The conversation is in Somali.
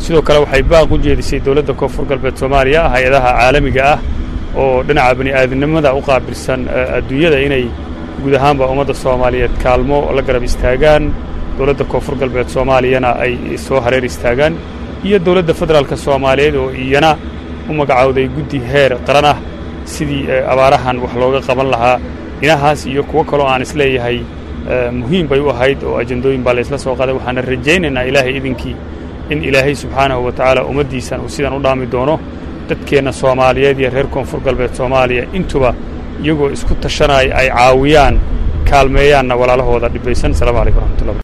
sidoo kale waxay baaq u jeedisay dowladda koonfur galbeed soomaaliya hay-adaha caalamiga ah oo dhinaca bani aadamnimada u qaabilsan adduunyada inay guud ahaanba ummadda soomaaliyeed kaalmo la garab istaagaan dowladda koonfur galbeed soomaaliyana ay soo hareer istaagaan iyo dowladda federaalka soomaaliyeed oo iyana u magacowday guddi heer qaran ah sidii abaarahan wax looga qaban lahaa dhinahaas iyo kuwo kaloo aan isleeyahay muhiim bay u ahayd oo ajendooyin baa laysla soo qaaday waxaana rajaynaynaa ilaahay idinkii in ilaahay subxaanahu wa tacaala ummaddiisan uu sidan u dhaami doono dadkeenna soomaaliyeed iyo reer koonfur galbeed soomaaliya intuba iyagoo isku tashanaya ay caawiyaan kaalmeeyaanna walaalahooda dhibaysan asalaamu calaykum raxmatullahi